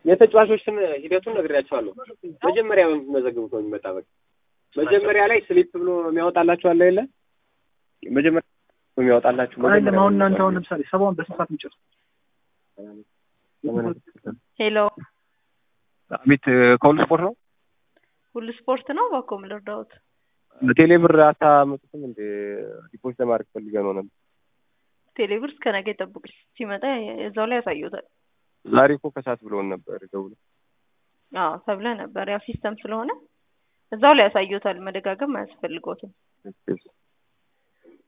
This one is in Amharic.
የተጫዋቾች ስም ሂደቱን ነግሬያቸዋለሁ። መጀመሪያ በምትመዘግቡት ነው የሚመጣ። በቃ መጀመሪያ ላይ ስሊፕ ብሎ የሚያወጣላችሁ አለ የለ መጀመሪያ የሚያወጣላችሁ አይደለም አሁን እናንተ አሁን ለምሳሌ ሰባውን በስንት ሰዓት የሚጨርሱ ሄሎ ቤት ከሁሉ ስፖርት ነው ሁሉ ስፖርት ነው። እባክዎ ምን ልርዳዎት? ቴሌ ብር አታመጡትም እንደ ዲፖዚት ለማድረግ ፈልገ ነው ነበር። ቴሌብር እስከ ነገ ይጠብቁ፣ ሲመጣ እዛው ላይ ያሳዩታል። ዛሬ እኮ ከሰዓት ብለውን ነበር ደውሎ አዎ ተብለ ነበር። ያው ሲስተም ስለሆነ እዛው ላይ ያሳዩታል። መደጋገም አያስፈልገውትም።